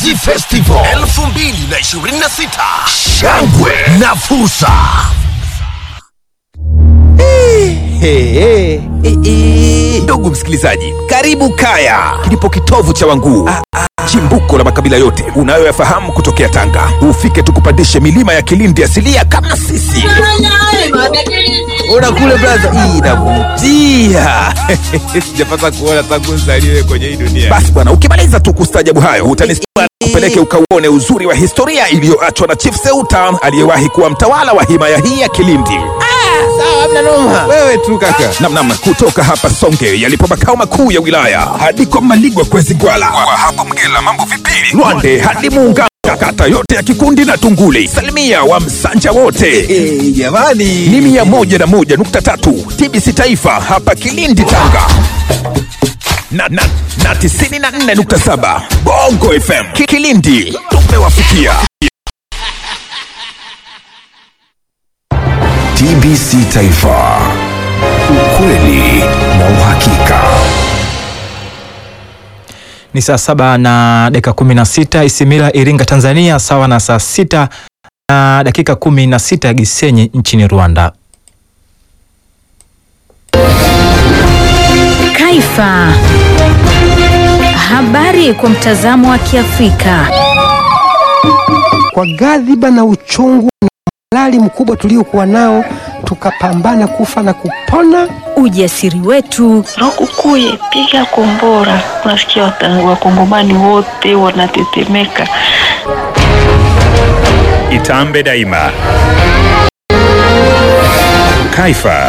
Mnazi Festival 2026 shangwe na fursa. Hey, hey, hey. Ndugu msikilizaji, karibu Kaya, kilipo kitovu cha Wanguu, chimbuko la makabila yote unayoyafahamu kutokea Tanga. Ufike tukupandishe milima ya Kilindi asilia kama sisi. Ona kule braza, hii inavutia. Sijapata kuona tangu nzaliwe kwenye hii dunia. Basi bwana, ukimaliza tu kustajabu hayo utanistua kupeleke ukauone uzuri wa historia iliyoachwa na Chief Seuta aliyewahi kuwa mtawala wa himaya hii ya Kilindi. Wewe tu kaka. Namnam kutoka hapa Songe yalipo makao makuu ya wilaya hadi kwa Maligwa kwezi Gwala, kwa hapo Mgela mambo vipili, Lwande hadi Muungano, kata yote ya Kikundi na Tunguli, salimia wa Msanja wote jamani, ni mia moja na moja nukta tatu TBC Taifa hapa Kilindi Tanga na, na, na tisini na nne nukta saba Bongo FM Ki- Kilindi tumewafikia. TBC Taifa, ukweli na uhakika. Ni saa saba na dakika kumi na sita Isimila, Iringa, Tanzania, sawa na saa sita na dakika kumi na sita Gisenyi nchini Rwanda. Kaifa. Habari kwa mtazamo wa Kiafrika. kwa ghadhiba na uchungu na malali mkubwa tuliokuwa nao, tukapambana kufa na kupona. Ujasiri wetu, Lukukuye, piga kombora. Unasikia wata- wakongomani wote wanatetemeka. Itambe daima. Kaifa.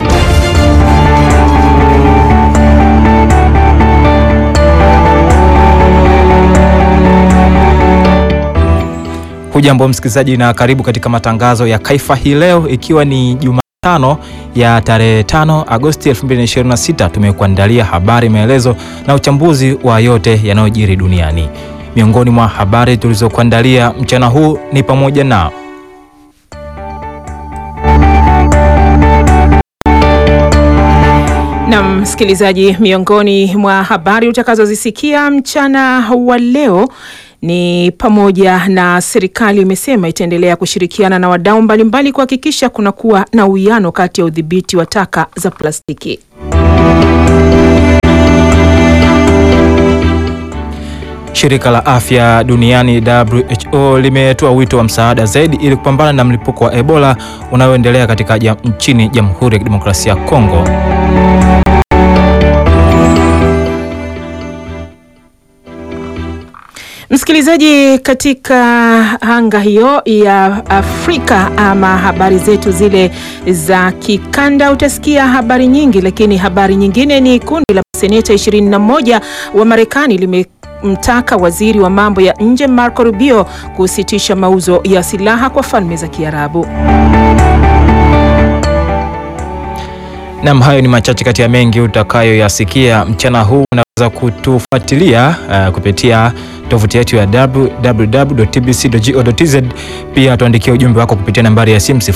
Hujambo msikilizaji, na karibu katika matangazo ya Kaifa hii leo, ikiwa ni Jumatano ya tarehe 5 Agosti 2026. Tumekuandalia habari, maelezo na uchambuzi wa yote yanayojiri duniani. Miongoni mwa habari tulizokuandalia mchana huu ni pamoja na Na msikilizaji, miongoni mwa habari utakazozisikia mchana wa leo ni pamoja na serikali imesema itaendelea kushirikiana na wadau mbalimbali kuhakikisha kunakuwa na uwiano kati ya udhibiti wa taka za plastiki. Shirika la Afya Duniani WHO limetoa wito wa msaada zaidi ili kupambana na mlipuko wa Ebola unaoendelea katika jam, nchini Jamhuri ya Kidemokrasia ya Kongo. Msikilizaji, katika anga hiyo ya Afrika ama habari zetu zile za kikanda, utasikia habari nyingi, lakini habari nyingine ni kundi la seneta 21 wa Marekani limemtaka waziri wa mambo ya nje Marco Rubio kusitisha mauzo ya silaha kwa falme za Kiarabu. Nam, hayo ni machache kati ya mengi utakayoyasikia mchana huu. Unaweza kutufuatilia uh, kupitia tovuti yetu ya www.tbc.go.tz. Pia tuandikia ujumbe wako kupitia nambari ya simu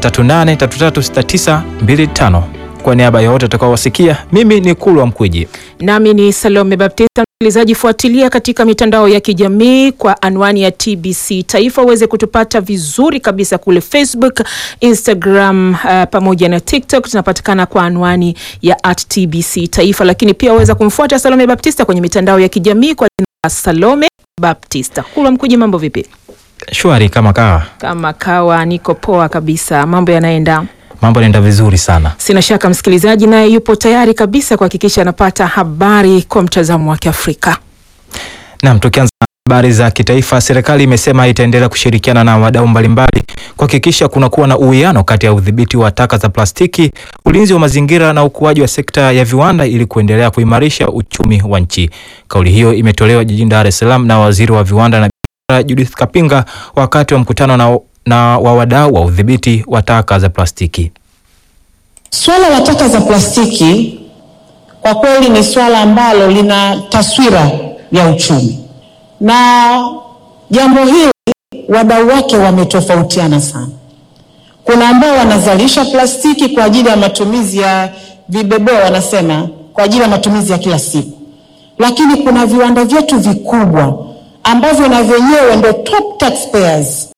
0738336925. Kwa niaba ya wote utakaowasikia, mimi ni Kulwa Mkwiji. Nami ni Salome Baptista. Msikilizaji, fuatilia katika mitandao ya kijamii kwa anwani ya TBC Taifa uweze kutupata vizuri kabisa kule Facebook, Instagram uh, pamoja na TikTok. Tunapatikana kwa anwani ya at TBC Taifa, lakini pia waweza kumfuata Salome Baptista kwenye mitandao ya kijamii kwa jina la Salome Baptista. Kulwa Mkuji, mambo vipi? Shwari kama kawa, Kama kawa, niko poa kabisa, mambo yanaenda mambo yanaenda vizuri sana. Sina shaka msikilizaji naye yupo tayari kabisa kuhakikisha anapata habari kwa mtazamo wa Kiafrika. Naam, tukianza na habari za kitaifa, serikali imesema itaendelea kushirikiana na wadau mbalimbali kuhakikisha kunakuwa na uwiano kati ya udhibiti wa taka za plastiki, ulinzi wa mazingira na ukuaji wa sekta ya viwanda ili kuendelea kuimarisha uchumi wa nchi. Kauli hiyo imetolewa jijini Dar es Salaam na waziri wa viwanda na biashara Judith Kapinga wakati wa mkutano na, na wa wadau wa udhibiti wa taka za plastiki. Swala la taka za plastiki kwa kweli ni swala ambalo lina taswira ya uchumi, na jambo hili wadau wake wametofautiana sana. Kuna ambao wanazalisha plastiki kwa ajili ya matumizi ya vibebeo, wanasema kwa ajili ya matumizi ya kila siku, lakini kuna viwanda vyetu vikubwa ambavyo na vyenyewe ndo top taxpayers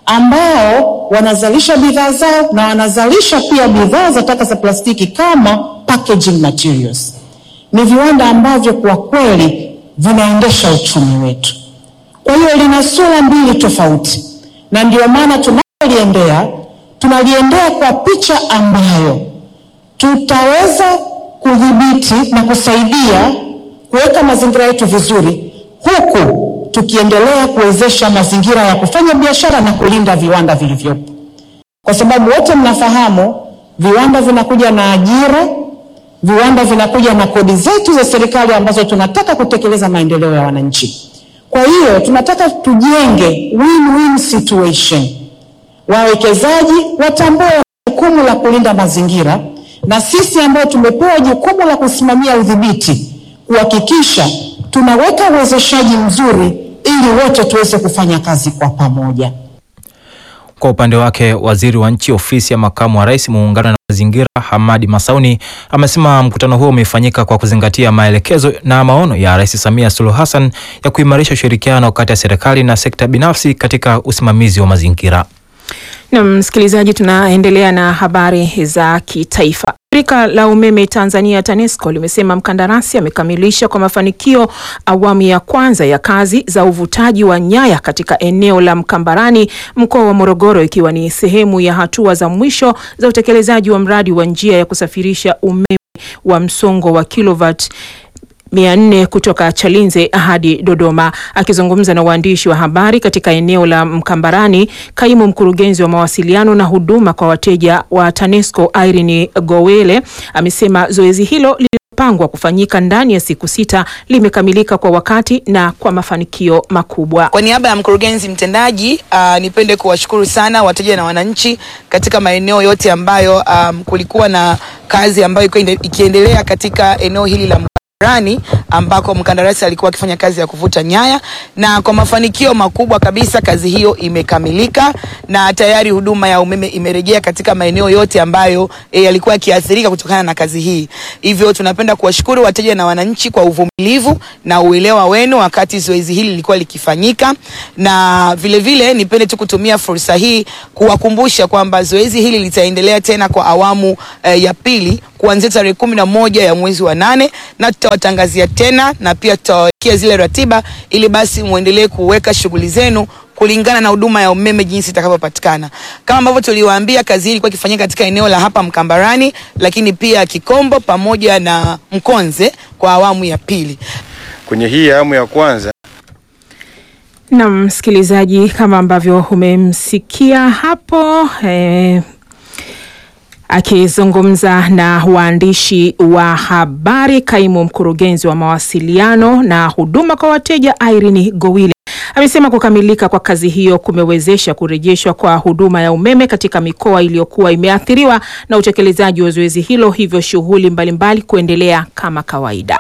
ambao wanazalisha bidhaa zao na wanazalisha pia bidhaa za taka za plastiki kama packaging materials. Ni viwanda ambavyo kwa kweli vinaendesha uchumi wetu. Kwa hiyo lina sura mbili tofauti, na ndio maana tunaliendea tunaliendea kwa picha ambayo tutaweza kudhibiti na kusaidia kuweka mazingira yetu vizuri, huku tukiendelea kuwezesha mazingira ya kufanya biashara na kulinda viwanda vilivyopo, kwa sababu wote mnafahamu viwanda vinakuja na ajira, viwanda vinakuja na kodi zetu za serikali ambazo tunataka kutekeleza maendeleo ya wananchi. Kwa hiyo tunataka tujenge win-win situation, wawekezaji watambue jukumu la kulinda mazingira na sisi ambao tumepewa jukumu la kusimamia udhibiti kuhakikisha tunaweka uwezeshaji mzuri ili wote tuweze kufanya kazi kwa pamoja. Kwa upande wake waziri wa nchi ofisi ya makamu wa rais muungano na mazingira Hamadi Masauni amesema mkutano huo umefanyika kwa kuzingatia maelekezo na maono ya Rais Samia Suluhu Hassan ya kuimarisha ushirikiano kati ya serikali na sekta binafsi katika usimamizi wa mazingira. Na msikilizaji, tunaendelea na habari za kitaifa. Shirika la umeme Tanzania TANESCO limesema mkandarasi amekamilisha kwa mafanikio awamu ya kwanza ya kazi za uvutaji wa nyaya katika eneo la Mkambarani, mkoa wa Morogoro, ikiwa ni sehemu ya hatua za mwisho za utekelezaji wa mradi wa njia ya kusafirisha umeme wa msongo wa kilovat mia nne kutoka Chalinze hadi Dodoma. Akizungumza na waandishi wa habari katika eneo la Mkambarani, kaimu mkurugenzi wa mawasiliano na huduma kwa wateja wa TANESCO Irene Gowele amesema zoezi hilo lililopangwa kufanyika ndani ya siku sita limekamilika kwa wakati na kwa mafanikio makubwa. Kwa niaba ya mkurugenzi mtendaji uh, nipende kuwashukuru sana wateja na wananchi katika maeneo yote ambayo um, kulikuwa na kazi ambayo ilikuwa ikiendelea katika eneo hili la rani ambako mkandarasi alikuwa akifanya kazi ya kuvuta nyaya, na kwa mafanikio makubwa kabisa kazi hiyo imekamilika na tayari huduma ya umeme imerejea katika maeneo yote ambayo e, yalikuwa yakiathirika kutokana na kazi hii. Hivyo tunapenda kuwashukuru wateja na wananchi kwa uvumilivu na uelewa wenu wakati zoezi hili lilikuwa likifanyika, na vile vile nipende tu kutumia fursa hii kuwakumbusha kwamba zoezi hili litaendelea tena kwa awamu e, ya pili kuanzia tarehe kumi na moja ya mwezi wa nane na tutawatangazia tena na pia tutawawekea zile ratiba ili basi muendelee kuweka shughuli zenu kulingana na huduma ya umeme jinsi itakavyopatikana. Kama ambavyo tuliwaambia, kazi hii ilikuwa ikifanyika katika eneo la hapa Mkambarani, lakini pia Kikombo pamoja na Mkonze kwa awamu ya pili. Kwenye hii awamu ya kwanza Na msikilizaji, kama ambavyo umemsikia hapo eh, akizungumza na waandishi wa habari, kaimu mkurugenzi wa mawasiliano na huduma kwa wateja Irene Gowile amesema kukamilika kwa kazi hiyo kumewezesha kurejeshwa kwa huduma ya umeme katika mikoa iliyokuwa imeathiriwa na utekelezaji wa zoezi hilo, hivyo shughuli mbalimbali kuendelea kama kawaida.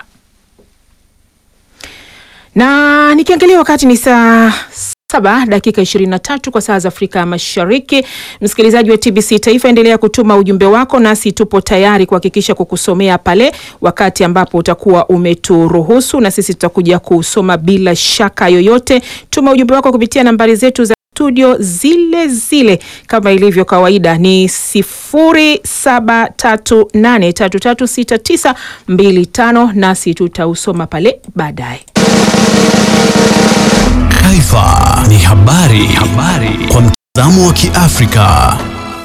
Na nikiangalia wakati ni saa saba dakika 23 kwa saa za Afrika ya Mashariki. Msikilizaji wa TBC Taifa, endelea kutuma ujumbe wako, nasi tupo tayari kuhakikisha kukusomea pale wakati ambapo utakuwa umeturuhusu, na sisi tutakuja kusoma bila shaka yoyote. Tuma ujumbe wako kupitia nambari zetu za studio zile zile kama ilivyo kawaida ni 0738336925 nasi tutausoma pale baadaye. Taifa ni habari, habari kwa mtazamo wa Kiafrika.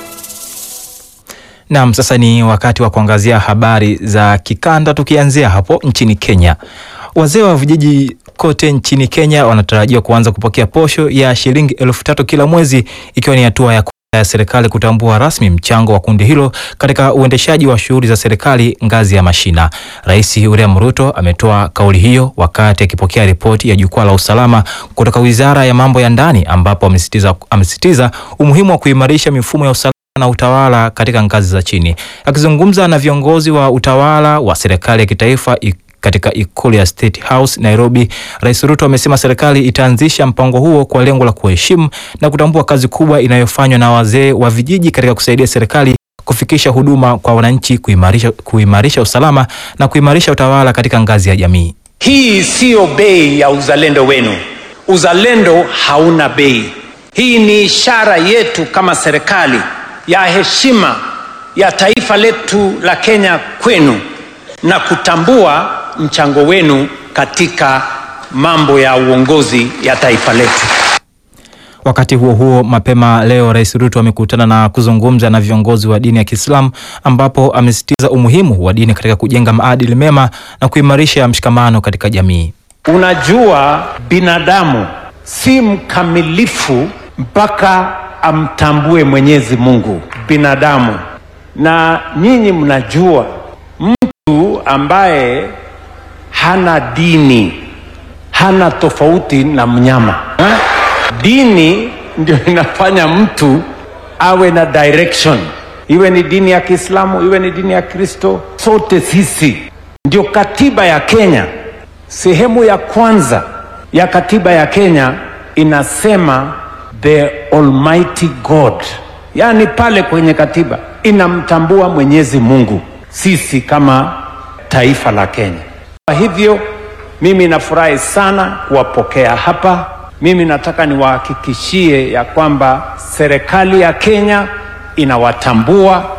Naam, sasa ni wakati wa kuangazia habari za kikanda, tukianzia hapo nchini Kenya. Wazee wa vijiji kote nchini Kenya wanatarajiwa kuanza kupokea posho ya shilingi elfu tatu kila mwezi ikiwa ni hatua ya ya serikali kutambua rasmi mchango wa kundi hilo katika uendeshaji wa shughuli za serikali ngazi ya mashina. Rais William Ruto ametoa kauli hiyo wakati akipokea ripoti ya jukwaa la usalama kutoka Wizara ya Mambo ya Ndani ambapo amesisitiza amesisitiza umuhimu wa kuimarisha mifumo ya usalama na utawala katika ngazi za chini. Akizungumza na viongozi wa utawala wa serikali ya kitaifa katika ikulu ya State House Nairobi, Rais Ruto amesema serikali itaanzisha mpango huo kwa lengo la kuheshimu na kutambua kazi kubwa inayofanywa na wazee wa vijiji katika kusaidia serikali kufikisha huduma kwa wananchi, kuimarisha, kuimarisha usalama na kuimarisha utawala katika ngazi ya jamii. Hii siyo bei ya uzalendo wenu. uzalendo hauna bei. Hii ni ishara yetu kama serikali ya heshima ya taifa letu la Kenya kwenu na kutambua mchango wenu katika mambo ya uongozi ya taifa letu. Wakati huo huo, mapema leo Rais Ruto amekutana na kuzungumza na viongozi wa dini ya Kiislamu ambapo amesisitiza umuhimu wa dini katika kujenga maadili mema na kuimarisha mshikamano katika jamii. Unajua, binadamu si mkamilifu mpaka amtambue Mwenyezi Mungu binadamu, na nyinyi mnajua mtu ambaye hana dini hana tofauti na mnyama ha? Dini ndio inafanya mtu awe na direction, iwe ni dini ya Kiislamu, iwe ni dini ya Kristo, sote sisi ndio katiba ya Kenya. Sehemu ya kwanza ya katiba ya Kenya inasema the Almighty God, yaani pale kwenye katiba inamtambua Mwenyezi Mungu, sisi kama taifa la Kenya. Kwa hivyo mimi nafurahi sana kuwapokea hapa. Mimi nataka niwahakikishie ya kwamba serikali ya Kenya inawatambua.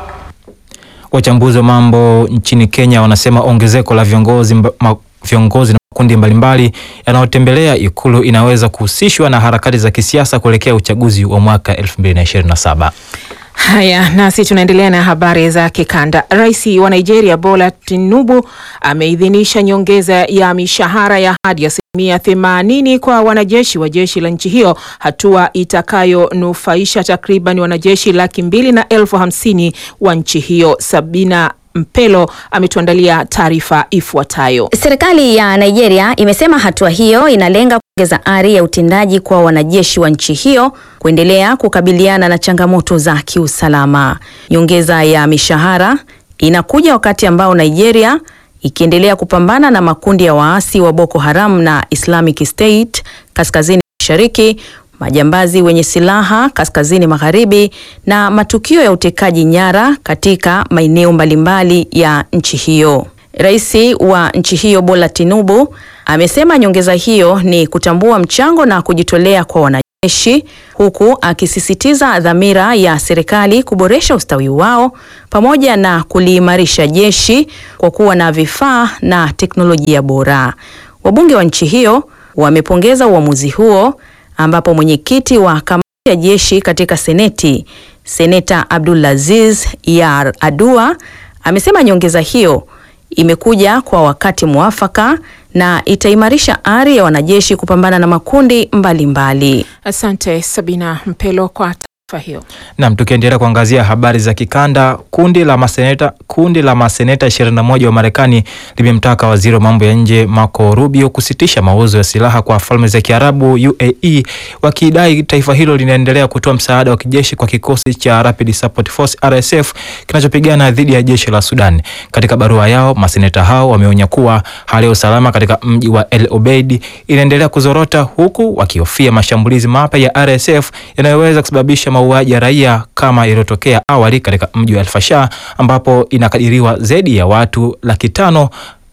Wachambuzi wa mambo nchini Kenya wanasema ongezeko la viongozi, mba, ma, viongozi na makundi mbalimbali yanayotembelea ikulu inaweza kuhusishwa na harakati za kisiasa kuelekea uchaguzi wa mwaka 2027. Haya, nasi tunaendelea na habari za kikanda. Rais wa Nigeria Bola Tinubu ameidhinisha nyongeza ya mishahara ya hadi asilimia themanini kwa wanajeshi wa jeshi la nchi hiyo, hatua itakayonufaisha takriban wanajeshi laki mbili na elfu hamsini wa nchi hiyo. Sabina Mpelo ametuandalia taarifa ifuatayo. Serikali ya Nigeria imesema hatua hiyo inalenga kuongeza ari ya utendaji kwa wanajeshi wa nchi hiyo kuendelea kukabiliana na changamoto za kiusalama. Nyongeza ya mishahara inakuja wakati ambao Nigeria ikiendelea kupambana na makundi ya waasi wa Boko Haram na Islamic State kaskazini mashariki majambazi wenye silaha kaskazini magharibi na matukio ya utekaji nyara katika maeneo mbalimbali ya nchi hiyo. Rais wa nchi hiyo Bola Tinubu amesema nyongeza hiyo ni kutambua mchango na kujitolea kwa wanajeshi huku akisisitiza dhamira ya serikali kuboresha ustawi wao pamoja na kuliimarisha jeshi kwa kuwa na vifaa na teknolojia bora. Wabunge wa nchi hiyo wamepongeza uamuzi huo ambapo mwenyekiti wa kamati ya jeshi katika seneti seneta Abdulaziz Yar Adua amesema nyongeza hiyo imekuja kwa wakati mwafaka na itaimarisha ari ya wanajeshi kupambana na makundi mbalimbali mbali. Asante Sabina Mpelo kwa taarifa hiyo. Nam, tukiendelea kuangazia habari za kikanda, kundi la maseneta kundi la maseneta 21 wa Marekani limemtaka waziri wa mambo ya nje Marco Rubio kusitisha mauzo ya silaha kwa falme za Kiarabu UAE, wakidai taifa hilo linaendelea kutoa msaada wa kijeshi kwa kikosi cha Rapid Support Force RSF kinachopigana dhidi ya jeshi la Sudan. Katika barua yao, maseneta hao wameonya kuwa hali ya usalama katika mji wa El Obeid inaendelea kuzorota, huku wakihofia mashambulizi mapya ya RSF yanayoweza kusababisha mauaji ya raia kama iliyotokea awali katika mji wa El Fasher ambapo inakadiriwa zaidi ya watu laki tano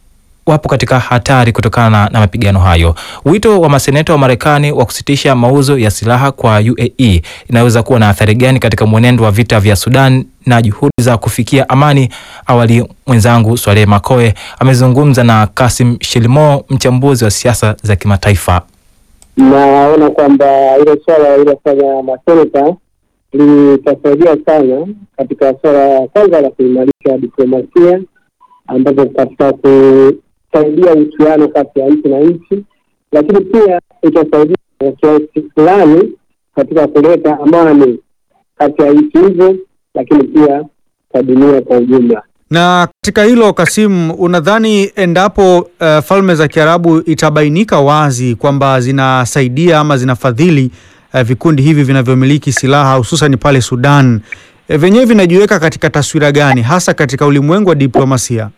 wapo katika hatari kutokana na, na mapigano hayo. Wito wa maseneta wa Marekani wa kusitisha mauzo ya silaha kwa UAE inaweza kuwa na athari gani katika mwenendo wa vita vya Sudan na juhudi za kufikia amani? Awali mwenzangu Swaleh Makoe amezungumza na Kasim Shilimo, mchambuzi wa siasa za kimataifa. Naona kwamba ile swala iliyofanya maseneta litasaidia sana katika swala kwanza la kuimarisha diplomasia, ambapo katika kusaidia uhusiano kati ya nchi na nchi, lakini pia itasaidia kwa kiasi fulani katika kuleta amani kati ya nchi hizo, lakini pia kwa dunia kwa ujumla. Na katika hilo Kasimu, unadhani endapo uh, falme za Kiarabu itabainika wazi kwamba zinasaidia ama zinafadhili uh, vikundi hivi vinavyomiliki silaha hususan pale Sudan, uh, vyenyewe vinajiweka katika taswira gani hasa katika ulimwengu wa diplomasia?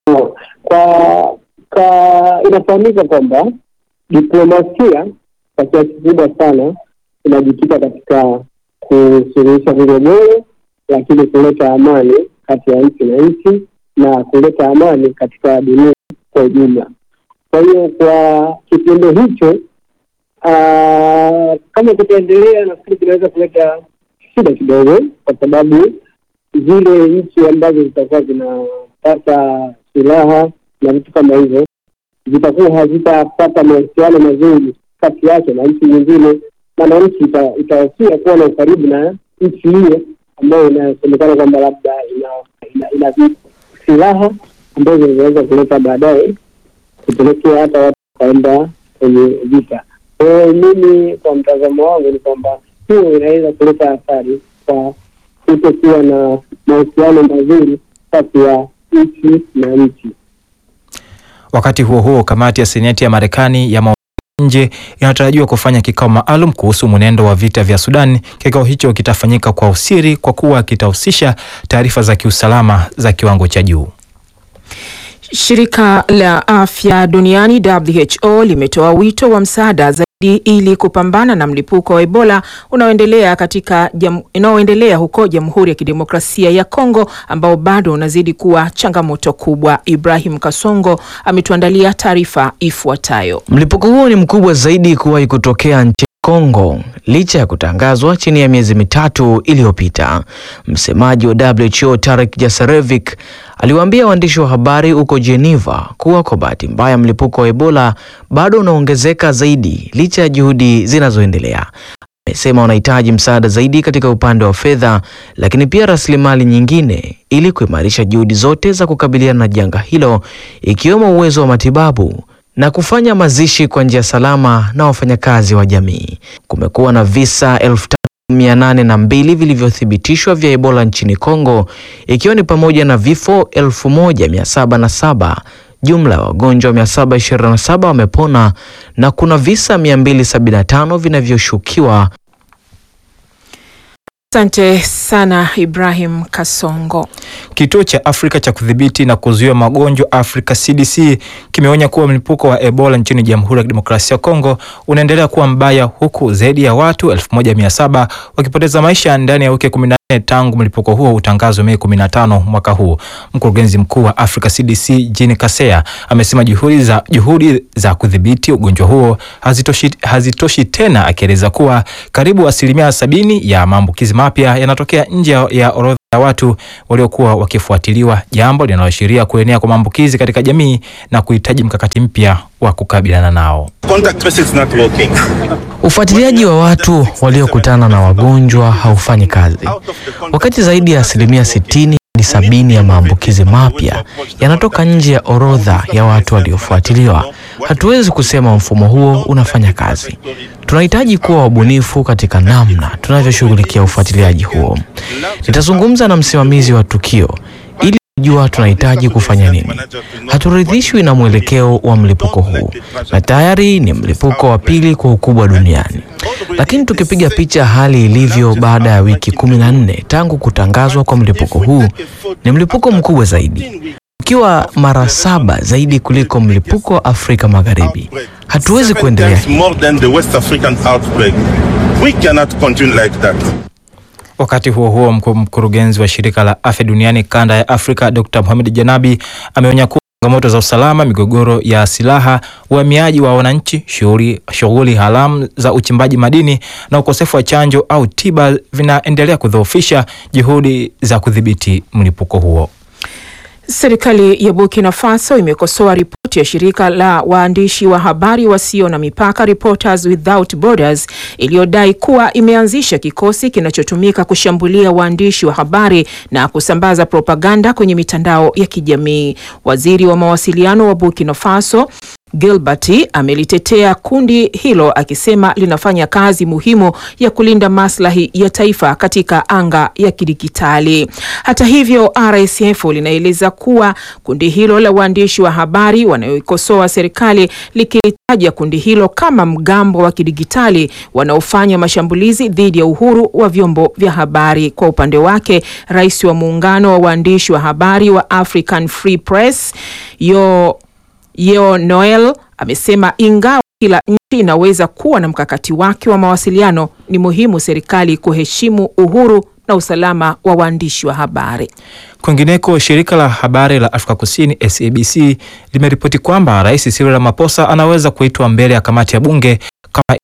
Kwa kwa inafahamika kwamba diplomasia kwa kiasi kikubwa sana inajikita katika kusuluhisha migogoro, lakini kuleta amani kati ya nchi na nchi na kuleta amani katika dunia kwa ujumla. Kwa hiyo kwa kitendo hicho Ah, kama kutaendelea, nafikiri kinaweza kuleta shida kidogo, kwa sababu zile nchi ambazo zitakuwa zinapata silaha na vitu kama hivyo zitakuwa hazitapata mahusiano mazuri kati yake na nchi nyingine, maana nchi ita- itahofia kuwa na ukaribu na nchi hiyo ambayo inasemekana kwamba labda ina ina, ina vi- silaha ambazo zinaweza kuleta baadaye kupelekea hata watu wakaenda kwenye vita. Kwa hiyo mimi, kwa mtazamo wangu, ni kwamba hiyo inaweza kuleta athari kwa kutokuwa na mahusiano mazuri kati ya nchi na nchi. Wakati huo huo, kamati ya seneti ya Marekani ya mambo ya nje inatarajiwa kufanya kikao maalum kuhusu mwenendo wa vita vya Sudan. Kikao hicho kitafanyika kwa usiri kwa kuwa kitahusisha taarifa za kiusalama za kiwango cha juu. Shirika la Afya Duniani WHO limetoa wito wa msaada zaidi ili kupambana na mlipuko wa Ebola unaoendelea katika jam, unaoendelea huko Jamhuri ya Kidemokrasia ya Kongo ambao bado unazidi kuwa changamoto kubwa. Ibrahim Kasongo ametuandalia taarifa ifuatayo. Mlipuko huo ni mkubwa zaidi kuwahi kutokea nchini Kongo licha ya kutangazwa chini ya miezi mitatu iliyopita. Msemaji wa WHO Tarek Jasarevic aliwaambia waandishi wa habari huko Geneva kuwa kwa bahati mbaya mlipuko wa Ebola bado unaongezeka zaidi licha ya juhudi zinazoendelea. Amesema wanahitaji msaada zaidi katika upande wa fedha, lakini pia rasilimali nyingine ili kuimarisha juhudi zote za kukabiliana na janga hilo, ikiwemo uwezo wa matibabu na kufanya mazishi kwa njia salama na wafanyakazi wa jamii. Kumekuwa na visa elfu tatu mia nane na mbili vilivyothibitishwa vya Ebola nchini Kongo, ikiwa ni pamoja na vifo elfu moja mia saba na saba. Jumla ya wagonjwa 727 wamepona na kuna visa 275 vinavyoshukiwa Asante sana Ibrahim Kasongo. Kituo cha Afrika cha kudhibiti na kuzuia magonjwa Afrika CDC kimeonya kuwa mlipuko wa Ebola nchini Jamhuri ya Kidemokrasia ya Kongo unaendelea kuwa mbaya huku zaidi ya watu 1700 wakipoteza maisha ndani ya wiki 14 tangu mlipuko huo utangazwe Mei 15 mwaka huu. Mkurugenzi mkuu wa Africa CDC Jean Kaseya amesema juhudi za, juhudi za kudhibiti ugonjwa huo hazitoshi, hazitoshi tena, akieleza kuwa karibu asilimia sabini ya maambukizi mapya yanatokea nje ya- ya orodha ya watu waliokuwa wakifuatiliwa, jambo linaloashiria kuenea kwa maambukizi katika jamii na kuhitaji mkakati mpya wa kukabiliana nao. Contact tracing is not working. Ufuatiliaji wa watu waliokutana na wagonjwa haufanyi kazi, wakati zaidi ya asilimia sitini hadi sabini ya maambukizi mapya yanatoka nje ya orodha ya watu waliofuatiliwa. Hatuwezi kusema mfumo huo unafanya kazi. Tunahitaji kuwa wabunifu katika namna tunavyoshughulikia ufuatiliaji huo. Nitazungumza na msimamizi wa tukio ili kujua tunahitaji kufanya nini. Haturidhishwi na mwelekeo wa mlipuko huu, na tayari ni mlipuko wa pili kwa ukubwa duniani. Lakini tukipiga picha hali ilivyo baada ya wiki kumi na nne tangu kutangazwa kwa mlipuko huu, ni mlipuko mkubwa zaidi, ukiwa mara saba zaidi kuliko mlipuko wa Afrika Magharibi. Hatuwezi kuendelea Times more than the West African outbreak. We cannot continue like that. Wakati huo huo, mkuu mkurugenzi wa shirika la afya duniani kanda ya Afrika Dr. Mohamed Janabi ameonya kuwa changamoto za usalama, migogoro ya silaha, uhamiaji wa wananchi, shughuli shughuli haramu za uchimbaji madini na ukosefu wa chanjo au tiba vinaendelea kudhoofisha juhudi za kudhibiti mlipuko huo. Serikali ya Burkina Faso imekosoa ripoti ya shirika la waandishi wa habari wasio na mipaka Reporters Without Borders iliyodai kuwa imeanzisha kikosi kinachotumika kushambulia waandishi wa habari na kusambaza propaganda kwenye mitandao ya kijamii. Waziri wa mawasiliano wa Burkina Faso Gilbert amelitetea kundi hilo akisema linafanya kazi muhimu ya kulinda maslahi ya taifa katika anga ya kidijitali. Hata hivyo, RSF linaeleza kuwa kundi hilo la waandishi wa habari wanaoikosoa serikali likitaja kundi hilo kama mgambo wa kidijitali wanaofanya mashambulizi dhidi ya uhuru wa vyombo vya habari. Kwa upande wake, rais wa muungano wa waandishi wa habari wa African Free Press yo Yeo Noel amesema ingawa kila nchi inaweza kuwa na mkakati wake wa mawasiliano, ni muhimu serikali kuheshimu uhuru na usalama wa waandishi wa habari. Kwingineko, shirika la habari la Afrika Kusini SABC limeripoti kwamba Rais Cyril Ramaphosa anaweza kuitwa mbele ya kamati ya bunge kama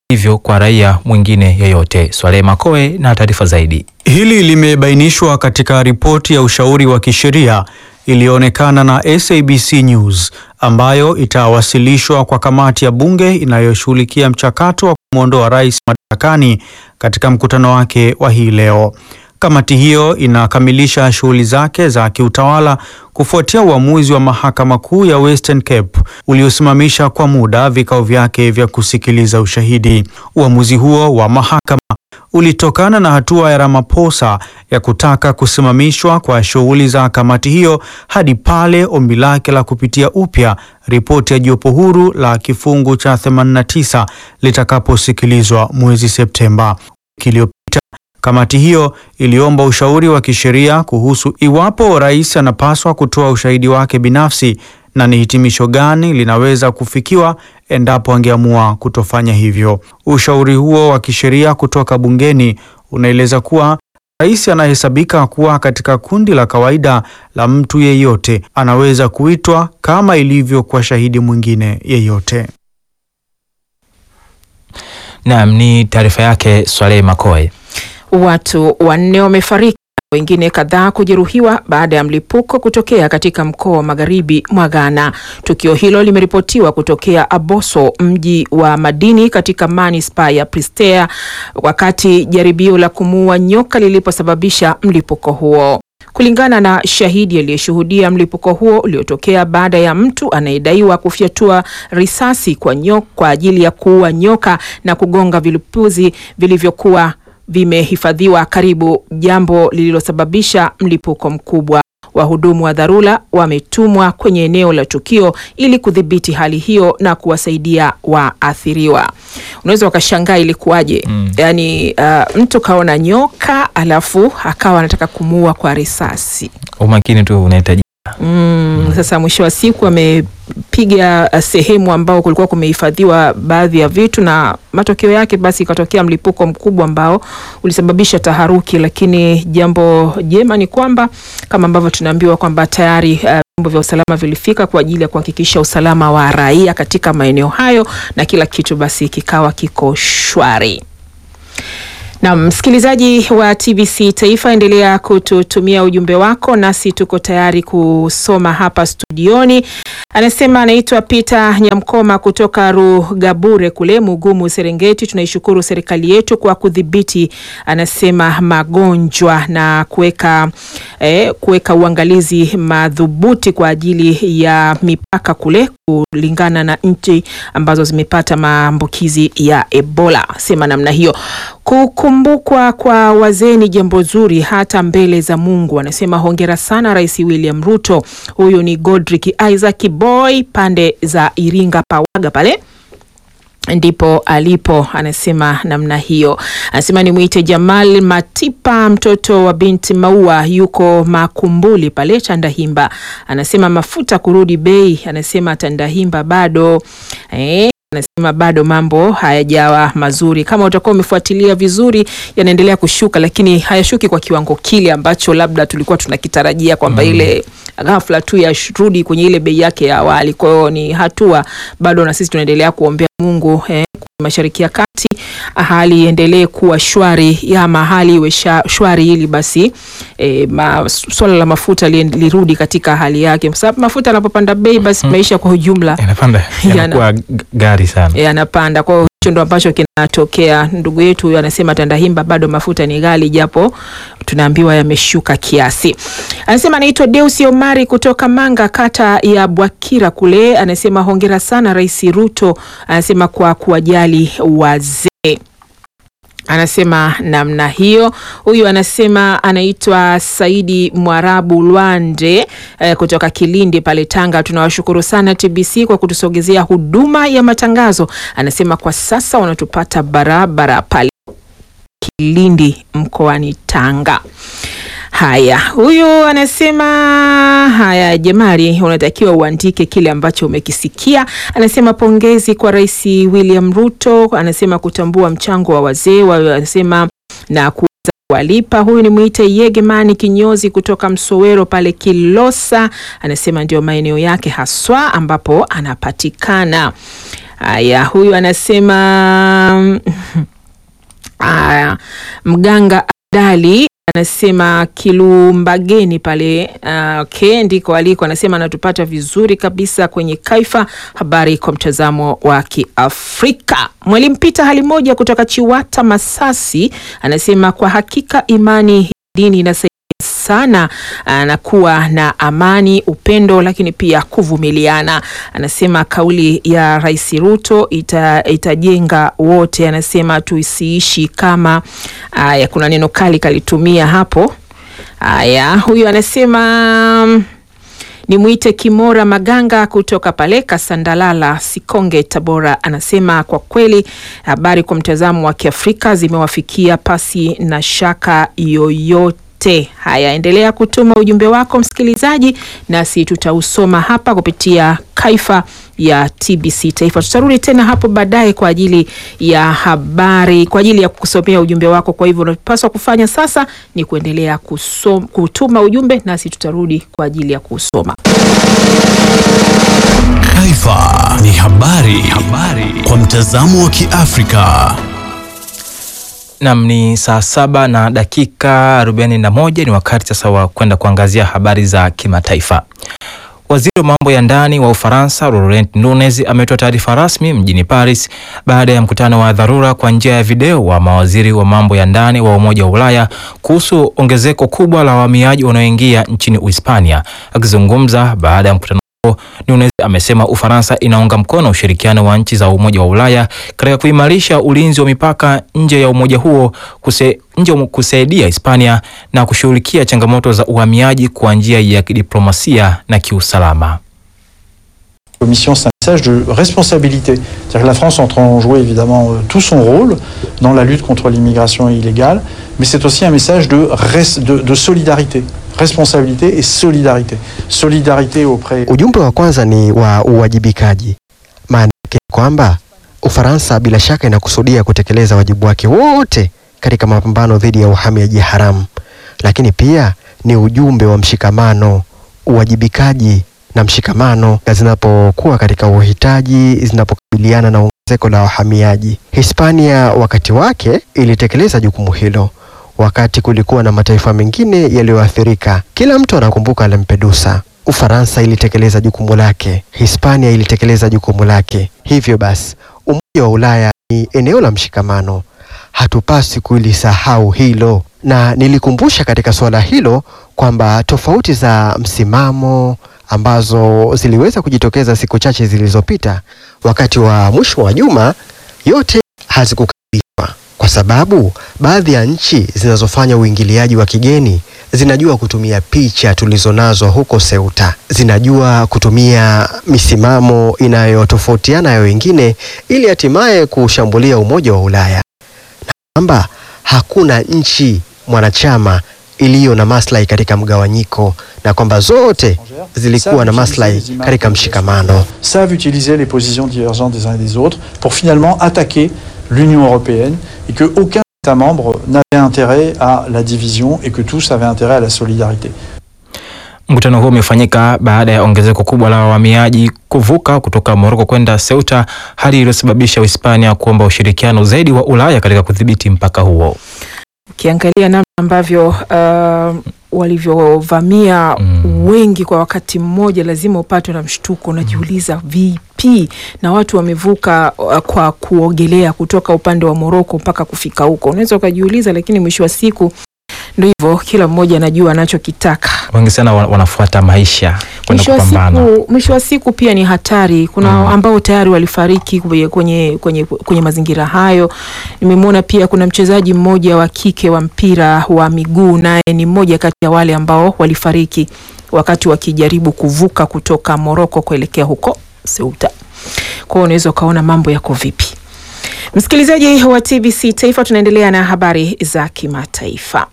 hivyo kwa raia mwingine yeyote. Swalehe Makoe na taarifa zaidi. Hili limebainishwa katika ripoti ya ushauri wa kisheria iliyoonekana na SABC News ambayo itawasilishwa kwa kamati ya bunge inayoshughulikia mchakato wa kumwondoa rais madarakani katika mkutano wake wa hii leo. Kamati hiyo inakamilisha shughuli zake za kiutawala kufuatia uamuzi wa mahakama kuu ya Western Cape uliosimamisha kwa muda vikao vyake vya kusikiliza ushahidi. Uamuzi huo wa mahakama ulitokana na hatua ya Ramaphosa ya kutaka kusimamishwa kwa shughuli za kamati hiyo hadi pale ombi lake la kupitia upya ripoti ya jopo huru la kifungu cha 89 litakaposikilizwa mwezi Septemba. Wiki iliyopita kamati hiyo iliomba ushauri wa kisheria kuhusu iwapo rais anapaswa kutoa ushahidi wake binafsi na ni hitimisho gani linaweza kufikiwa endapo angeamua kutofanya hivyo. Ushauri huo wa kisheria kutoka bungeni unaeleza kuwa rais anahesabika kuwa katika kundi la kawaida la mtu yeyote, anaweza kuitwa kama ilivyo kwa shahidi mwingine yeyote. Naam, ni taarifa yake Swalehe Makoe. Watu wanne wamefariki wengine kadhaa kujeruhiwa baada ya mlipuko kutokea katika mkoa wa magharibi mwa Ghana. Tukio hilo limeripotiwa kutokea Aboso, mji wa madini katika manispaa ya Prestea, wakati jaribio la kumuua nyoka liliposababisha mlipuko huo. Kulingana na shahidi aliyeshuhudia mlipuko huo uliotokea baada ya mtu anayedaiwa kufyatua risasi kwa, nyoka, kwa ajili ya kuua nyoka na kugonga vilipuzi vilivyokuwa vimehifadhiwa karibu, jambo lililosababisha mlipuko mkubwa. Wahudumu wa dharura wametumwa kwenye eneo la tukio ili kudhibiti hali hiyo na kuwasaidia waathiriwa. Unaweza ukashangaa ilikuwaje? Mm. Yaani uh, mtu kaona nyoka alafu akawa anataka kumuua kwa risasi. Umakini tu unahitaji. Mm, sasa mwisho wa siku amepiga sehemu ambao kulikuwa kumehifadhiwa baadhi ya vitu na matokeo yake basi ikatokea mlipuko mkubwa ambao ulisababisha taharuki, lakini jambo jema ni kwamba kama ambavyo tunaambiwa kwamba tayari vyombo uh, vya usalama vilifika kwa ajili ya kuhakikisha usalama wa raia katika maeneo hayo na kila kitu basi kikawa kiko shwari. Na msikilizaji wa TBC Taifa, endelea kututumia ujumbe wako, nasi tuko tayari kusoma hapa studioni. Anasema anaitwa Peter Nyamkoma kutoka Rugabure kule Mugumu, Serengeti. Tunaishukuru serikali yetu kwa kudhibiti, anasema magonjwa na kuweka eh, kuweka uangalizi madhubuti kwa ajili ya mipaka kule kulingana na nchi ambazo zimepata maambukizi ya Ebola. Sema namna hiyo. Kukumbukwa kwa wazee ni jambo zuri hata mbele za Mungu. Anasema hongera sana Rais William Ruto. Huyu ni Godrick Isaac Boy pande za Iringa Pawaga pale ndipo alipo, anasema namna hiyo. Anasema nimwite Jamal Matipa, mtoto wa binti Maua, yuko Makumbuli pale Tandahimba. Anasema mafuta kurudi bei, anasema Tandahimba bado eh, anasema bado mambo hayajawa mazuri. Kama utakuwa umefuatilia vizuri, yanaendelea kushuka, lakini hayashuki kwa kiwango kile ambacho labda tulikuwa tunakitarajia kwamba mm. ile ghafla tu yarudi kwenye ile bei yake ya awali. Kwa hiyo ni hatua bado, na sisi tunaendelea kuombea Mungu eh, Mashariki ya Kati hali iendelee kuwa shwari ama hali iwe shwari ili basi e, ma, swala la mafuta li, lirudi katika hali yake, kwa sababu mafuta yanapopanda bei basi maisha kwa ujumla yanapanda, yanakuwa gari sana, yanapanda. Kwa hiyo hicho ndo ambacho kinatokea. Ndugu yetu huyu anasema Tandahimba bado mafuta ni ghali, japo tunaambiwa yameshuka kiasi. Anasema anaitwa Deusi Omari kutoka Manga, kata ya Bwakira kule. Anasema hongera sana Rais Ruto, anasema kwa kuwajali wazee anasema namna hiyo. Huyu anasema anaitwa Saidi Mwarabu Lwande eh, kutoka Kilindi pale Tanga. Tunawashukuru sana TBC kwa kutusogezea huduma ya matangazo. Anasema kwa sasa wanatupata barabara pale Kilindi mkoani Tanga. Haya, huyu anasema haya, Jamali, unatakiwa uandike kile ambacho umekisikia. Anasema pongezi kwa Rais William Ruto, anasema kutambua mchango wa wazee, anasema na kuweza kuwalipa. Huyu ni mwite Yegemani kinyozi kutoka Msowero pale Kilosa, anasema ndio maeneo yake haswa ambapo anapatikana. Haya, huyu anasema Aya, mganga Adali anasema Kilumbageni pale uh, okay, ndiko aliko. Anasema anatupata vizuri kabisa kwenye Kaifa, habari kwa mtazamo wa Kiafrika. Mwalimu Pita hali moja kutoka Chiwata Masasi anasema kwa hakika imani hii dini inasaidia sana na kuwa na amani, upendo, lakini pia kuvumiliana. Anasema kauli ya Rais Ruto ita, itajenga wote. Anasema tusiishi kama aya, kuna neno kali kalitumia hapo. Aya, huyu anasema Nimwite Kimora Maganga kutoka pale Kasandalala, Sikonge, Tabora. Anasema kwa kweli habari kwa mtazamo wa Kiafrika zimewafikia pasi na shaka yoyote. Haya, endelea kutuma ujumbe wako msikilizaji, nasi tutausoma hapa kupitia Kaifa ya TBC Taifa. Tutarudi tena hapo baadaye kwa ajili ya habari, kwa ajili ya kusomea ujumbe wako. Kwa hivyo unapaswa kufanya sasa ni kuendelea kusom, kutuma ujumbe, nasi tutarudi kwa ajili ya kusoma. Kaifa ni habari, habari kwa mtazamo wa Kiafrika. Nam ni saa saba na dakika arobaini na moja. Ni wakati sasa wa kwenda kuangazia habari za kimataifa. Waziri wa mambo ya ndani wa Ufaransa Laurent Nunez ametoa taarifa rasmi mjini Paris baada ya mkutano wa dharura kwa njia ya video wa mawaziri wa mambo ya ndani wa Umoja wa Ulaya kuhusu ongezeko kubwa la wahamiaji wanaoingia nchini Uhispania. Akizungumza baada ya mkutano huo, Nunez amesema Ufaransa inaunga mkono ushirikiano wa nchi za Umoja wa Ulaya katika kuimarisha ulinzi wa mipaka nje ya umoja huo kuse, nje kusaidia Hispania na kushughulikia changamoto za uhamiaji kwa njia ya kidiplomasia na kiusalama. Commission, c'est un message de responsabilité. C'est-à-dire que la France est en train de jouer évidemment euh, tout son rôle dans la lutte contre l'immigration illégale, mais c'est aussi un message de, res- de, de solidarité. Responsabilité et solidarité. Solidarité auprès Ujumbe wa kwanza ni wa uwajibikaji. Maana yake ni kwamba Ufaransa bila shaka inakusudia kutekeleza wajibu wake wote katika mapambano dhidi ya uhamiaji haramu, lakini pia ni ujumbe wa mshikamano, uwajibikaji na mshikamano zinapokuwa katika uhitaji, zinapokabiliana na ongezeko la wahamiaji. Hispania wakati wake ilitekeleza jukumu hilo wakati kulikuwa na mataifa mengine yaliyoathirika. Kila mtu anakumbuka Lampedusa. Ufaransa ilitekeleza jukumu lake, Hispania ilitekeleza jukumu lake. Hivyo basi, Umoja wa Ulaya ni eneo la mshikamano, hatupasi kulisahau hilo, na nilikumbusha katika suala hilo kwamba tofauti za msimamo ambazo ziliweza kujitokeza siku chache zilizopita wakati wa mwisho wa juma, yote hazikukamilishwa kwa sababu baadhi ya nchi zinazofanya uingiliaji wa kigeni zinajua kutumia picha tulizonazo huko Ceuta, zinajua kutumia misimamo inayotofautiana ya wengine ili hatimaye kushambulia Umoja wa Ulaya, na kwamba hakuna nchi mwanachama iliyo na maslahi katika mgawanyiko na kwamba zote zilikuwa na maslahi katika mshikamano. savent utiliser les positions divergentes des uns et des autres pour finalement attaquer l'Union européenne et que aucun État membre n'avait intérêt à la division et que tous avaient intérêt à la solidarité. Mkutano huo umefanyika baada ya ongezeko kubwa la wahamiaji kuvuka kutoka Moroko kwenda Ceuta, hali iliyosababisha Uhispania kuomba ushirikiano zaidi wa Ulaya katika kudhibiti mpaka huo. Ukiangalia namna ambavyo uh, walivyovamia wengi kwa wakati mmoja, lazima upatwe na mshtuko. Unajiuliza vipi, na watu wamevuka uh, kwa kuogelea kutoka upande wa Moroko mpaka kufika huko, unaweza ukajiuliza, lakini mwisho wa siku ndio hivyo, kila mmoja anajua anachokitaka. Wengi sana wa- wanafuata maisha kwenda Mwisho wa kupambana. siku, mwisho wa siku pia ni hatari. Kuna ambao tayari walifariki kwenye, kwenye, kwenye, kwenye mazingira hayo. Nimemwona pia kuna mchezaji mmoja wa kike wa mpira wa miguu, naye ni mmoja kati ya wale ambao walifariki wakati wakijaribu kuvuka kutoka Moroko kuelekea huko Ceuta. Kwa hiyo unaweza ukaona mambo yako vipi. Msikilizaji wa TBC Taifa, tunaendelea na habari za kimataifa.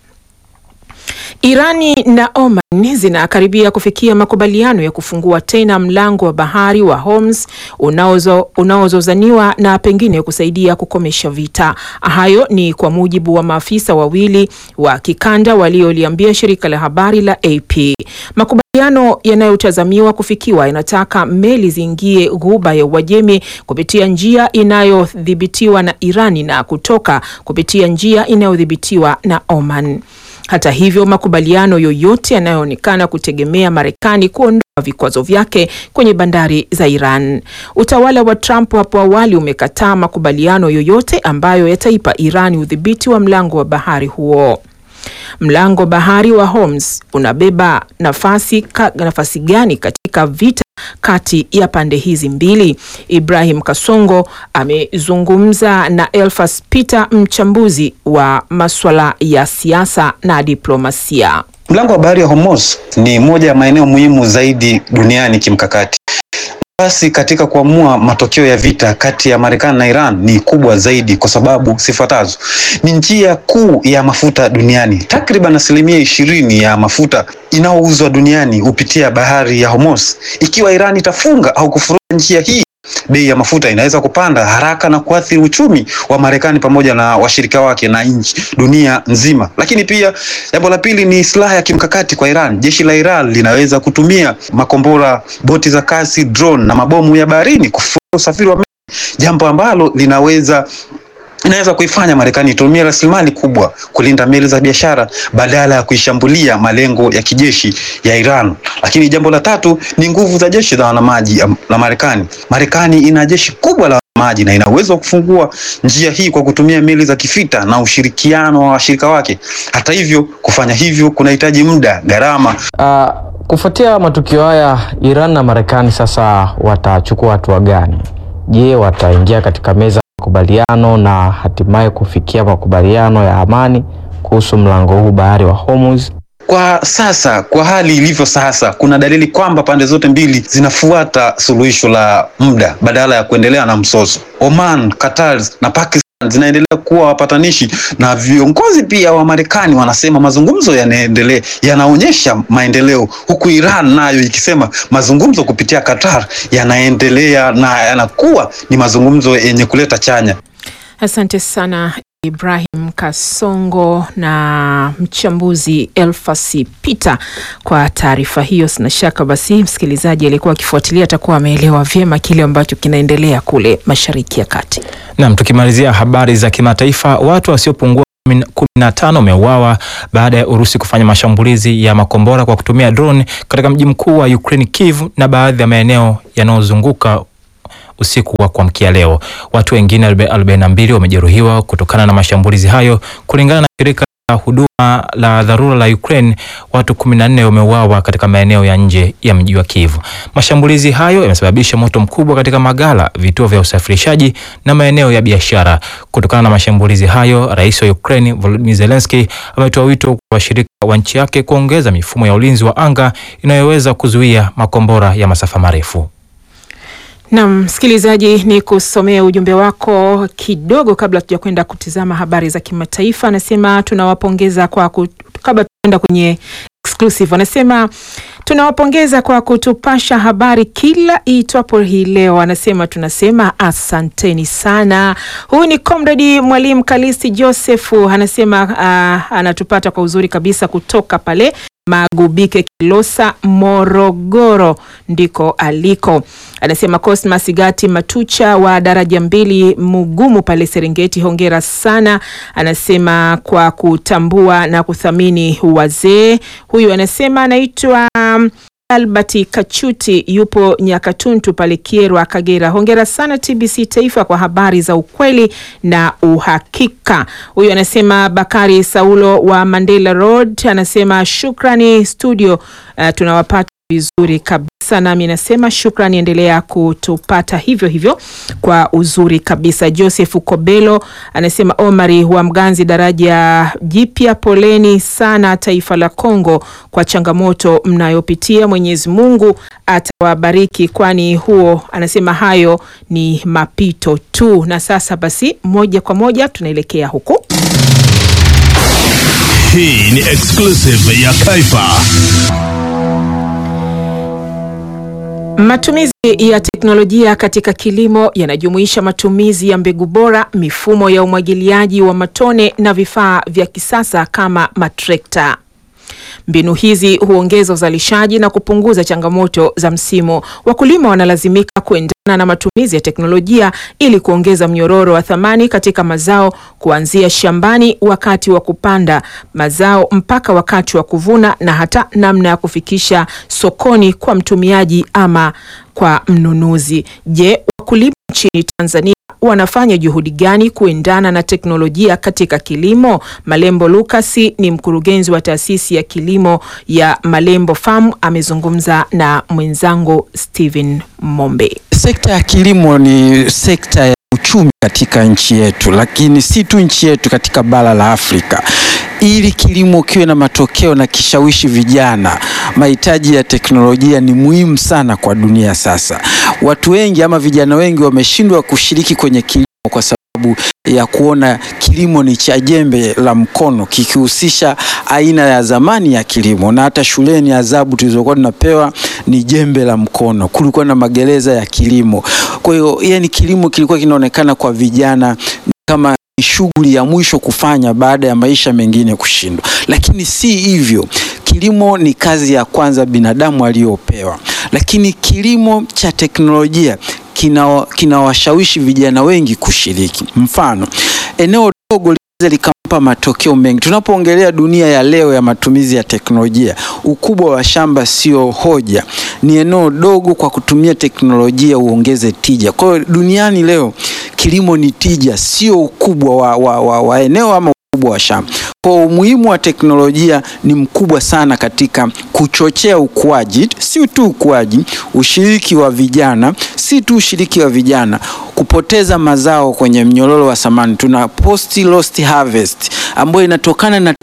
Irani na Oman zinakaribia kufikia makubaliano ya kufungua tena mlango wa bahari wa Hormuz unaozo- unaozozaniwa na pengine kusaidia kukomesha vita. Hayo ni kwa mujibu wa maafisa wawili wa kikanda walioliambia shirika la habari la AP. Makubaliano Makubaliano yanayotazamiwa kufikiwa yanataka meli ziingie ghuba ya Uajemi kupitia njia inayodhibitiwa na Irani na kutoka kupitia njia inayodhibitiwa na Oman. Hata hivyo, makubaliano yoyote yanayoonekana kutegemea Marekani kuondoa vikwazo vyake kwenye bandari za Iran. Utawala wa Trump hapo awali umekataa makubaliano yoyote ambayo yataipa Iran udhibiti wa mlango wa bahari huo. Mlango bahari wa Hormuz unabeba nafasi, ka, nafasi gani katika vita kati ya pande hizi mbili? Ibrahim Kasongo amezungumza na Elfas Peter, mchambuzi wa masuala ya siasa na diplomasia. Mlango wa bahari ya Hormuz ni moja ya maeneo muhimu zaidi duniani kimkakati. Nafasi katika kuamua matokeo ya vita kati ya Marekani na Iran ni kubwa zaidi kwa sababu sifuatazo. Ni njia kuu ya mafuta duniani. Takriban asilimia ishirini ya mafuta inayouzwa duniani hupitia bahari ya Hormuz. Ikiwa Iran itafunga au kufuruga njia hii, bei ya mafuta inaweza kupanda haraka na kuathiri uchumi wa Marekani pamoja na washirika wake na nchi dunia nzima. Lakini pia jambo la pili ni silaha ya kimkakati kwa Iran. Jeshi la Iran linaweza kutumia makombora, boti za kasi, drone na mabomu ya baharini kufuta usafiri wa meli, jambo ambalo linaweza inaweza kuifanya Marekani itumie rasilimali kubwa kulinda meli za biashara badala ya kuishambulia malengo ya kijeshi ya Iran. Lakini jambo la tatu ni nguvu za jeshi la wanamaji la Marekani. Marekani ina jeshi kubwa la wanamaji na ina uwezo wa kufungua njia hii kwa kutumia meli za kivita na ushirikiano wa washirika wake. Hata hivyo, kufanya hivyo kunahitaji muda, gharama. Uh, kufuatia matukio haya, Iran na Marekani sasa watachukua hatua gani? Je, wataingia katika meza makubaliano na hatimaye kufikia makubaliano ya amani kuhusu mlango huu bahari wa Hormuz. Kwa sasa, kwa hali ilivyo sasa, kuna dalili kwamba pande zote mbili zinafuata suluhisho la muda badala ya kuendelea na mzozo. Oman, Qatar na Pakistan zinaendelea kuwa wapatanishi na viongozi pia wa Marekani wanasema mazungumzo yanaendelea, yanaonyesha maendeleo, huku Iran nayo ikisema mazungumzo kupitia Qatar yanaendelea na yanakuwa ni mazungumzo yenye kuleta chanya. Asante sana Ibrahim Kasongo na mchambuzi Elfasi Peter kwa taarifa hiyo. Sina shaka basi msikilizaji aliyekuwa akifuatilia atakuwa ameelewa vyema kile ambacho kinaendelea kule Mashariki ya Kati. Naam, tukimalizia habari za kimataifa, watu wasiopungua kumi na tano wameuawa baada ya Urusi kufanya mashambulizi ya makombora kwa kutumia drone katika mji mkuu wa Ukraine Kiev na baadhi ya maeneo yanayozunguka usiku wa kuamkia leo. Watu wengine arobaini na mbili wamejeruhiwa kutokana na mashambulizi hayo, kulingana na shirika la huduma la dharura la Ukraine. Watu kumi na nne wameuawa katika maeneo ya nje ya mji wa Kiev. Mashambulizi hayo yamesababisha moto mkubwa katika magala, vituo vya usafirishaji na maeneo ya biashara. Kutokana na mashambulizi hayo, rais wa Ukraine Volodymyr Zelensky ametoa wito kwa washirika wa nchi yake kuongeza mifumo ya ulinzi wa anga inayoweza kuzuia makombora ya masafa marefu. Naam, msikilizaji, ni kusomea ujumbe wako kidogo kabla tuja kwenda kutizama habari za kimataifa. Anasema tunawapongeza kwa kut... kabla tuenda kwenye exclusive, anasema tunawapongeza kwa kutupasha habari kila iitwapo hii leo. Anasema tunasema asanteni sana. Huyu ni comrade mwalimu Kalisi Josefu, anasema uh, anatupata kwa uzuri kabisa kutoka pale Magubike Kilosa, Morogoro ndiko aliko. Anasema Cosmas Gati Matucha wa daraja mbili Mugumu pale Serengeti, hongera sana. Anasema kwa kutambua na kuthamini wazee. Huyu anasema anaitwa um, Albert Kachuti yupo Nyakatuntu pale Kierwa, Kagera. Hongera sana TBC Taifa kwa habari za ukweli na uhakika. Huyu anasema Bakari Saulo wa Mandela Road anasema shukrani studio, uh, tunawapata vizuri kabisa nami nasema shukrani, endelea kutupata hivyo hivyo kwa uzuri kabisa. Joseph Kobelo anasema Omari wa Mganzi, daraja jipya, poleni sana taifa la Kongo kwa changamoto mnayopitia. Mwenyezi Mungu atawabariki, kwani huo anasema hayo ni mapito tu. Na sasa basi, moja kwa moja tunaelekea huku. Hii ni exclusive ya Kaifa. Matumizi ya teknolojia katika kilimo yanajumuisha matumizi ya mbegu bora, mifumo ya umwagiliaji wa matone na vifaa vya kisasa kama matrekta. Mbinu hizi huongeza uzalishaji na kupunguza changamoto za msimu. Wakulima wanalazimika kuendana na matumizi ya teknolojia ili kuongeza mnyororo wa thamani katika mazao kuanzia shambani wakati wa kupanda mazao mpaka wakati wa kuvuna na hata namna ya kufikisha sokoni kwa mtumiaji ama kwa mnunuzi. Je, wakulima nchini Tanzania wanafanya juhudi gani kuendana na teknolojia katika kilimo? Malembo Lukasi ni mkurugenzi wa taasisi ya kilimo ya Malembo Farm, amezungumza na mwenzangu Steven Mombe. Sekta ya kilimo ni sekta ya uchumi katika nchi yetu, lakini si tu nchi yetu, katika bara la Afrika. Ili kilimo kiwe na matokeo na kishawishi vijana, mahitaji ya teknolojia ni muhimu sana kwa dunia sasa. Watu wengi ama vijana wengi wameshindwa kushiriki kwenye kilimo kwa sababu ya kuona kilimo ni cha jembe la mkono kikihusisha aina ya zamani ya kilimo, na hata shuleni adhabu tulizokuwa tunapewa ni jembe la mkono. Kulikuwa na magereza ya kilimo. Kwa hiyo, yani kilimo kilikuwa kinaonekana kwa vijana kama ni shughuli ya mwisho kufanya baada ya maisha mengine kushindwa, lakini si hivyo. Kilimo ni kazi ya kwanza binadamu aliyopewa, lakini kilimo cha teknolojia kinawashawishi kina vijana wengi kushiriki. Mfano, eneo dogo linaweza likampa matokeo mengi. Tunapoongelea dunia ya leo ya matumizi ya teknolojia, ukubwa wa shamba sio hoja, ni eneo dogo. Kwa kutumia teknolojia uongeze tija. Kwa hiyo duniani leo kilimo ni tija, sio ukubwa wa, wa, wa, wa eneo ama ukubwa wa shamba. Kwa umuhimu wa teknolojia ni mkubwa sana katika kuchochea ukuaji, si tu ukuaji, ushiriki wa vijana, si tu ushiriki wa vijana, kupoteza mazao kwenye mnyororo wa thamani. Tuna post lost harvest ambayo inatokana na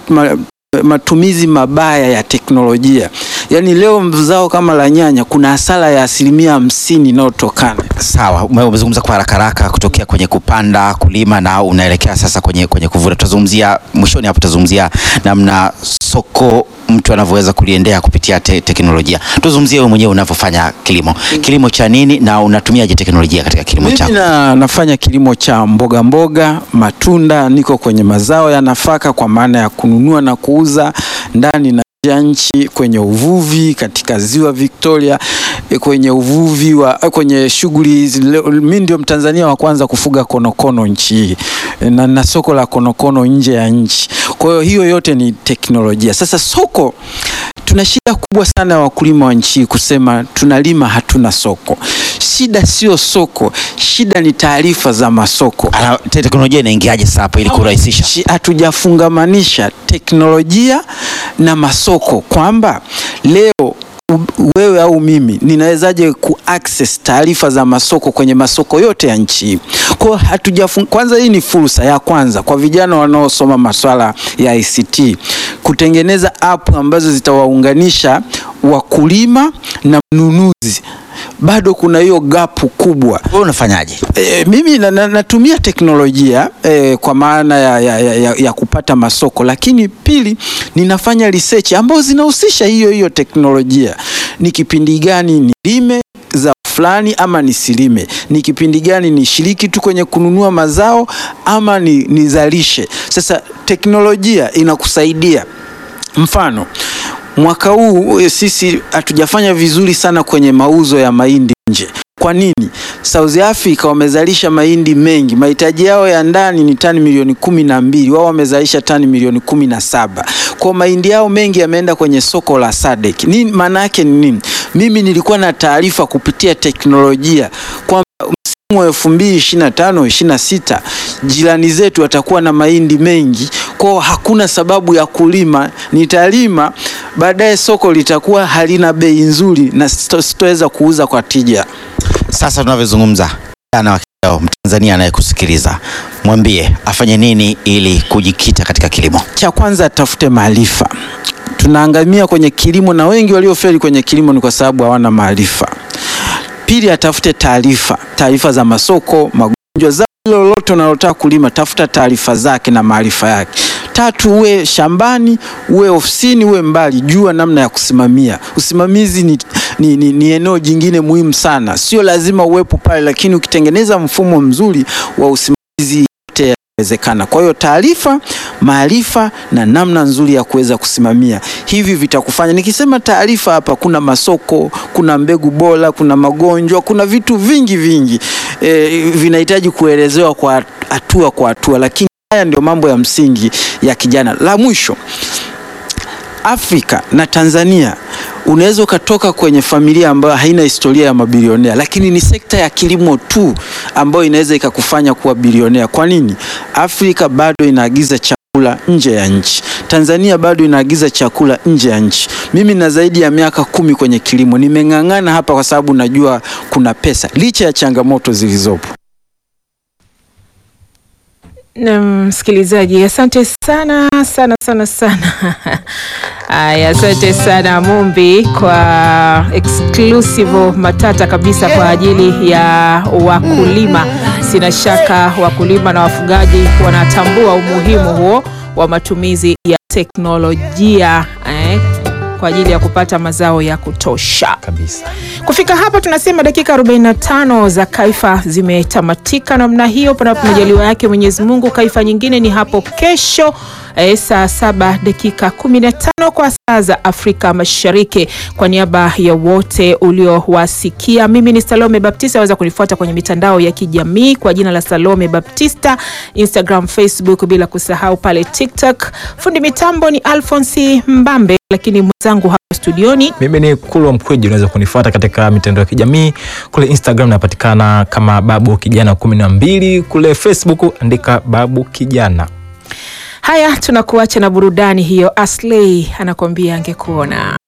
matumizi mabaya ya teknolojia. Yaani leo zao kama la nyanya kuna hasara ya asilimia hamsini inayotokana. Sawa, umezungumza kwa haraka haraka kutokea kwenye kupanda, kulima na unaelekea sasa kwenye, kwenye kuvuna. Tutazungumzia mwishoni hapo, tutazungumzia namna soko mtu anavyoweza kuliendea kupitia te teknolojia. Tuzungumzie wewe mwenyewe unavyofanya kilimo. Kilimo cha nini na unatumiaje teknolojia katika kilimo chako? Mimi na, nafanya kilimo cha mboga mboga, matunda, niko kwenye mazao ya nafaka kwa maana ya kununua na kuuza ndani na ya nchi kwenye uvuvi katika ziwa Victoria, kwenye uvuvi wa kwenye shughuli. Mimi ndio Mtanzania wa kwanza kufuga konokono nchi hii na, na soko la konokono nje ya nchi. Kwa hiyo hiyo yote ni teknolojia. Sasa soko tuna shida kubwa sana ya wakulima wa nchi kusema tunalima hatuna soko. Shida sio soko, shida ni taarifa za masoko. Teknolojia inaingiaje sasa hapo ili kurahisisha? Hatujafungamanisha teknolojia na masoko kwamba leo wewe au mimi ninawezaje ku access taarifa za masoko kwenye masoko yote ya nchi hii? Kwa hatujafung... Kwanza, hii ni fursa ya kwanza kwa vijana wanaosoma masuala ya ICT kutengeneza app ambazo zitawaunganisha wakulima na mnunuzi. Bado kuna hiyo gapu kubwa. Wewe unafanyaje? E, mimi na, na, natumia teknolojia e, kwa maana ya, ya, ya, ya kupata masoko, lakini pili ninafanya research ambazo zinahusisha hiyo hiyo teknolojia. Ni kipindi gani nilime za fulani ama nisilime? Ni kipindi gani nishiriki tu kwenye kununua mazao ama ni, nizalishe? Sasa teknolojia inakusaidia. Mfano, mwaka huu sisi hatujafanya vizuri sana kwenye mauzo ya mahindi nje. Kwa nini? South Africa wamezalisha mahindi mengi, mahitaji yao ya ndani ni tani milioni kumi na mbili, wao wamezalisha tani milioni kumi na saba. Kwa mahindi yao mengi yameenda kwenye soko la SADC. Nini maana yake ni nini? Mimi nilikuwa na taarifa kupitia teknolojia kwamba msimu wa elfu mbili ishirini na tano ishirini na sita jirani zetu watakuwa na mahindi mengi, kwao hakuna sababu ya kulima, nitalima baadaye, soko litakuwa halina bei nzuri na sitoweza kuuza kwa tija. Sasa tunavyozungumza, kijana wa leo Mtanzania anayekusikiliza, mwambie afanye nini ili kujikita katika kilimo? Cha kwanza atafute maarifa. Tunaangamia kwenye kilimo na wengi waliofeli kwenye kilimo ni kwa sababu hawana maarifa. Pili, atafute taarifa, taarifa za masoko, magonjwa, zao lolote unalotaka kulima, tafuta taarifa zake na maarifa yake. Tatu, uwe shambani, uwe ofisini, uwe mbali, jua namna ya kusimamia. Usimamizi ni, ni, ni, ni eneo jingine muhimu sana, sio lazima uwepo pale, lakini ukitengeneza mfumo mzuri wa usimamizi yote wezekana. Kwa hiyo taarifa, maarifa na namna nzuri ya kuweza kusimamia hivi vitakufanya. Nikisema taarifa hapa, kuna masoko, kuna mbegu bora, kuna magonjwa, kuna vitu vingi vingi e, vinahitaji kuelezewa kwa hatua kwa hatua, lakini haya ndio mambo ya msingi ya kijana. La mwisho, Afrika na Tanzania unaweza ukatoka kwenye familia ambayo haina historia ya mabilionea, lakini ni sekta ya kilimo tu ambayo inaweza ikakufanya kuwa bilionea. Kwa nini? Afrika bado inaagiza chakula nje ya nchi, Tanzania bado inaagiza chakula nje ya nchi. Mimi na zaidi ya miaka kumi kwenye kilimo, nimeng'ang'ana hapa kwa sababu najua kuna pesa, licha ya changamoto zilizopo. Na msikilizaji, asante sana sana sana sana. Aya, asante sana Mumbi kwa exclusive matata kabisa kwa ajili ya wakulima. Sina shaka wakulima na wafugaji wanatambua umuhimu huo wa matumizi ya teknolojia eh, kwa ajili ya kupata mazao ya kutosha kabisa. Kufika hapa tunasema dakika 45 za Kaifa zimetamatika namna hiyo, panapo majaliwa yake Mwenyezi Mungu. Kaifa nyingine ni hapo kesho eh, saa saba dakika 15 kwa saa za Afrika Mashariki. Kwa niaba ya wote uliowasikia, mimi ni Salome Baptista. Waweza kunifuata kwenye mitandao ya kijamii kwa jina la Salome Baptista, Instagram, Facebook, bila kusahau pale TikTok. Fundi mitambo ni Alfonsi Mbambe, lakini mwenzangu hapa studioni Mimi ni Kulwa Mkweji, unaweza kunifuata katika mitandao ya kijamii kule Instagram napatikana kama Babu Kijana kumi na mbili, kule Facebook andika Babu Kijana. Haya, tunakuacha na burudani hiyo. Asley anakuambia angekuona.